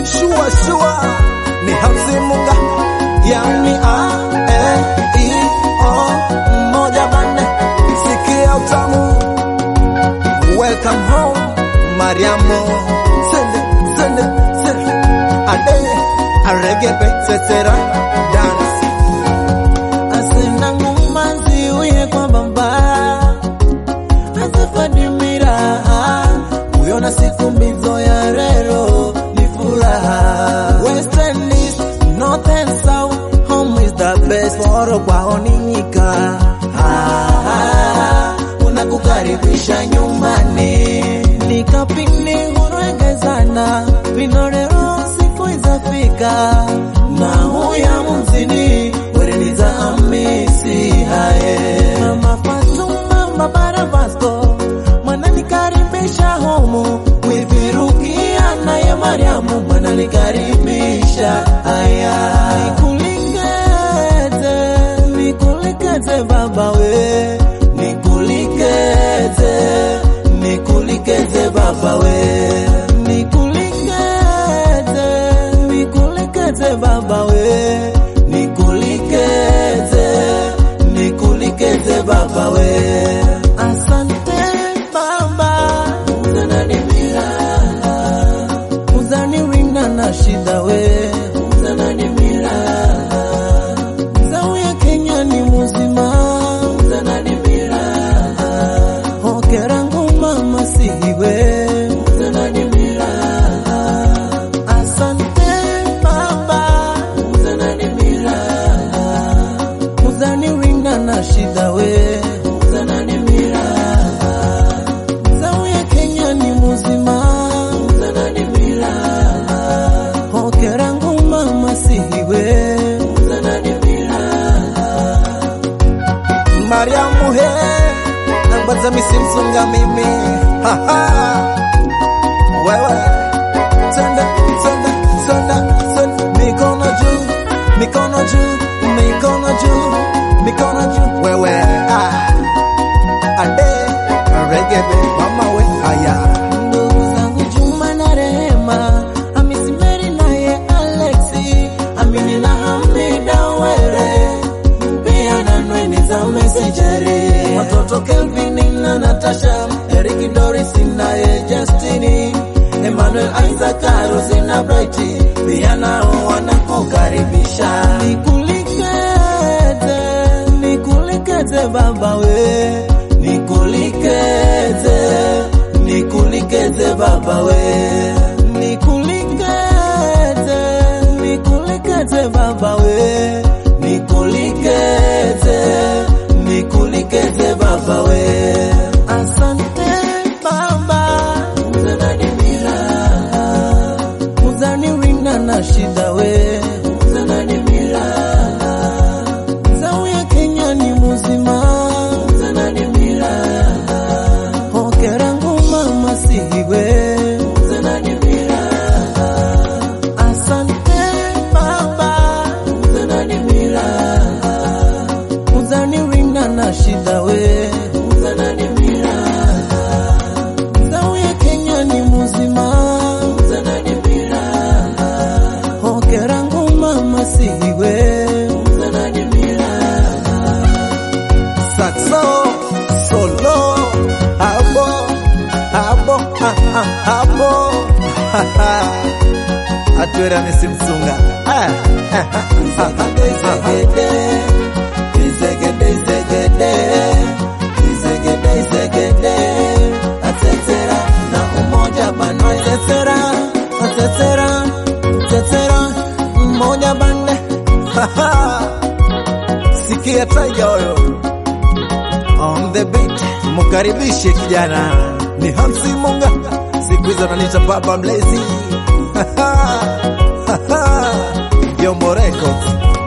shua shua ni Hamsi Munga, yani a e i o moja bande, sikia utamu. Welcome home Mariamo, sende sende sende, ade aregebe sesera dance asena ngumazi uye kwa bamba azafadimira uyona siku mbizo ya rero ni furaha west and east north and south home is the best foro kwao ni nyika Ah, unakukaribisha nyumbani nikapini hurwegezana vinorero siku izafika na huya mzini wereniza amisi haye mama Fatuma babara Vasco mwananikaribisha homu wivirukia naye Mariamu mwananikaribisha aya nikulikeze nikulikeze baba we nikulikeze nikulikeze baba we nikulikeze nikulikeze baba we nikulikeze nikulikeze baba we asante baba uzananimira uzaniwinda na shida we uzananimira zauya kenya ni muzima uzananimira hokera nguma masihiwe uzananimira asante baba uzananimira uzaniwinda na shida we uzananimira zauya kenya ni muzima uzananimira hokera nguma masihiwe uzananimira Mariamu he nagbaza misimsunga mimi haha wewe tenda tenda tenda tenda mikono juu mikono juu mikono juu mikono juu wewe ah ade regebe mama we haya ndugu zangu Juma na Rehema, Hamisi Meri naye Alexi, Amini na Hamida Were, pia na Nweni za Mesejeri, watoto Kelvin na Natasha, Eric Doris naye Justini, Emmanuel Isaac, Rosi na Brighty, pia nao wanakukaribisha. Nikulikeze, nikulikeze baba we, nikulikeze, nikulikeze baba we, nikulikeze, nikulikeze baba we, nikulikeze, nikulikeze baba we. Asante baba, uzananimira, uzaniwinda na shida we, uzananimira zauya Kenya ni muzima uzananimira hokera nguma masihiwe uzananimira asante baba uzananimira uzaniwinda na shida we uzananimira zauya Kenya ni muzima uzananimira hokera nguma masihiwe uzananimira saxo solo abo abo ah, ah, abo atwera misimsunga ah, ah, ah, ah, ah, ah. Izegede, izegede, izegede, izegede, izegede, atetera na umoja bando, atetera, atetera, atetera, umoja bande, sikia taiga huyo on the beat mkaribishe kijana ni Hamsi Munga siku hizo ananiita baba mlezi Yombo Records